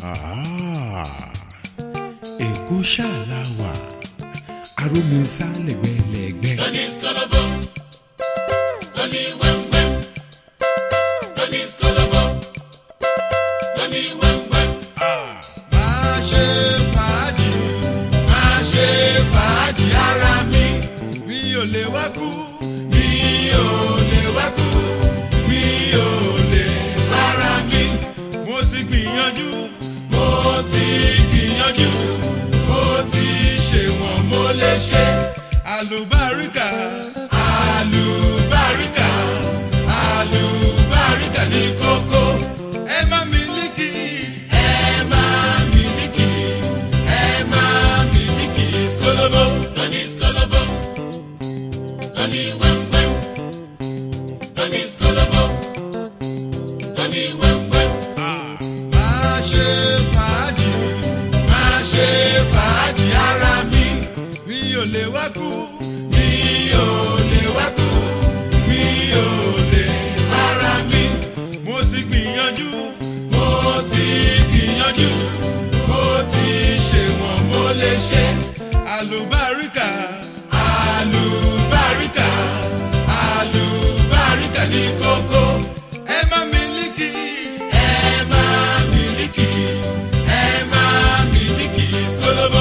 èkó ṣàlàwà arómisá lẹ́gbẹ̀lẹ́gbẹ̀. lóní skolobo lóní wẹ́wẹ́ lóní skolobo lóní wẹ́wẹ́. máa ṣe fàájì máa ṣe fàájì ara mi mi ò lè wá kú. mi ò lè wá kú mi ò lè para mi mo ti gbìyànjú mo ti gbìyànjú mo ti ṣe wọ́n mo lè ṣe àlùbáríkà àlùbáríkà àlùbáríkà ní kókó. ẹ má mílíkì ẹ máa mílíkì ẹ máa mílíkì skolobo lóní skolobo lóní wẹ́wẹ́ lóní skolobo lóní wẹ́wẹ́. máa ṣe fàájì máa ṣe fàájì ara mi mi ò lè wá kú. mi ò lè wá kú mi ò lè para mi mo ti gbìyànjú mo ti gbìyànjú mo ti ṣe wọ́n mo lè ṣe. àlùbáríkà àlùbáríkà àlùbáríkà ní kókó ẹ má mílíkì ẹ máa mílíkì ẹ máa mílíkì skolobo.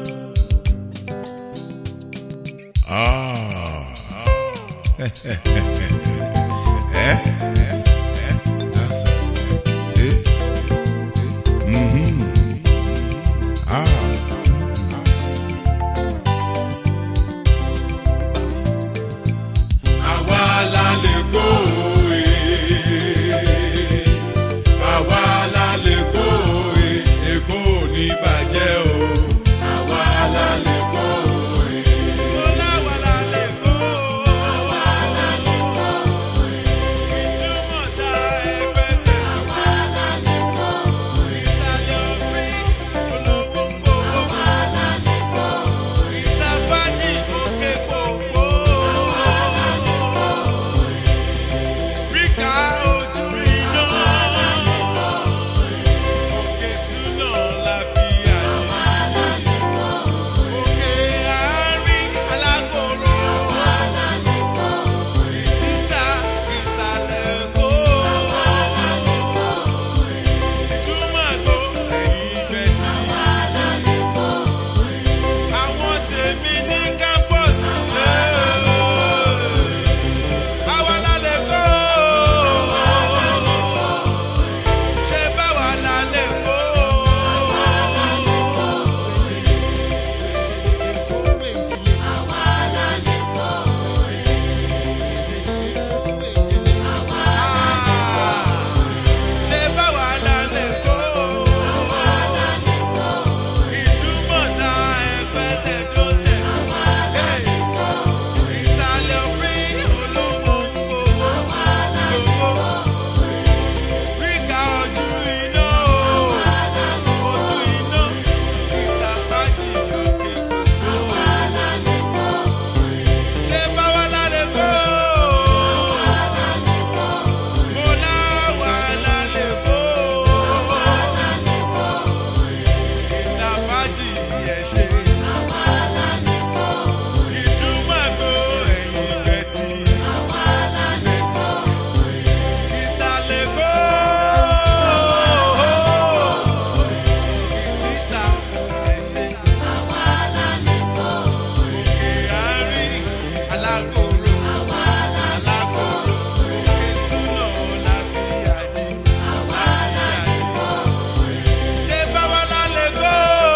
That's it. Eh? Mhm. Ah. àwa la lè kó e àwa la lè kó e èkó ò ní bàjẹ́ o àwa la lè kó e. Mo láwa la lè kó. Ìdúmọ̀ta ẹgbẹ́tẹ̀. Ìsàlẹ̀ òfin olówó gbowó. Ìtàfájì òkè gbogbo. Ríkà ojú iná. Òkè súná la fi àjẹ́. Òkè àárín alákòrò. Títà ìsàlẹ̀ Èkó. Túmọ̀gbó ẹ̀yìn bẹ̀tì. Àwọn tèmi ní kápọ̀sì lé. Àwa la lè kó. Ṣé báwa la lè kó? Ṣé báwa la lè kó? Ìdúmọ̀ta ẹgbẹ́tẹ̀ tó tẹ̀. Ìsàlẹ̀ òfin olówó gbowó. Gbowó. Ríkà ojú iná o. Ojú iná. Ìtàfájì òkè gbogbo. Ṣé báwa la lè kó? Mo láwa la lè kó. Ìtàfájì ẹ̀ ṣe. Ìdúmọ̀gbó ẹ̀yìn bẹ̀tì. Ìsàlẹ̀ Èkó. Ìdíta ẹ̀ ṣe. Òkè àárín alákòrò. Alákòrò. Òkè súná láfíàjì. Láfíàjì. Ṣé báwa la lè kó?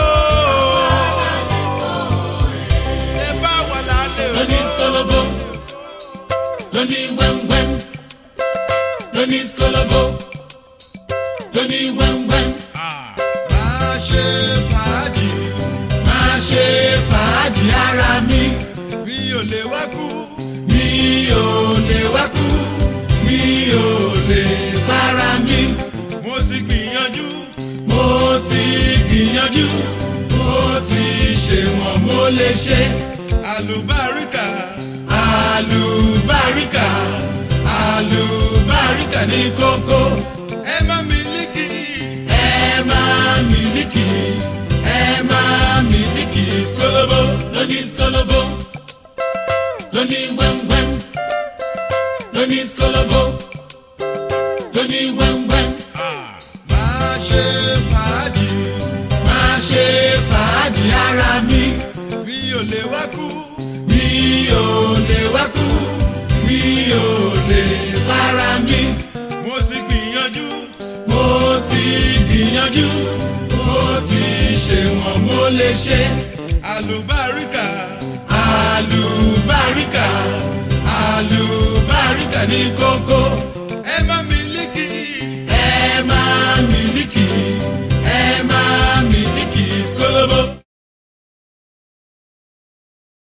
Ṣé báwa la lè lóní kó? skolobo lóní wẹ́wẹ́ lóní skolobo lóní wẹ́wẹ́. Máa ṣe fàájì, máa ṣe fàájì ara mi mi ò lè wá kú. mi ò lè wá kú mi ò lè para mi Mo ti gbìyànjú, mo ti gbìyànjú mo ti ṣe wọ́n mo lè ṣe àlùbáríkà, àlùbáríkà àlùbáríkà ní kókó ẹ má mílíkì, ẹ máa lógólógó lóní wẹ́ńwẹ́ń máa ṣe fàájì máa ṣe fàájì ara mi mi ò lè wá kú mi ò lè wá kú mi ò lè para mi mo ti gbìyànjú mo ti gbìyànjú mo ti ṣe wọ́n mo lè ṣe àlùbáríkà àlùbáríkà àlùbáríkà ní kókó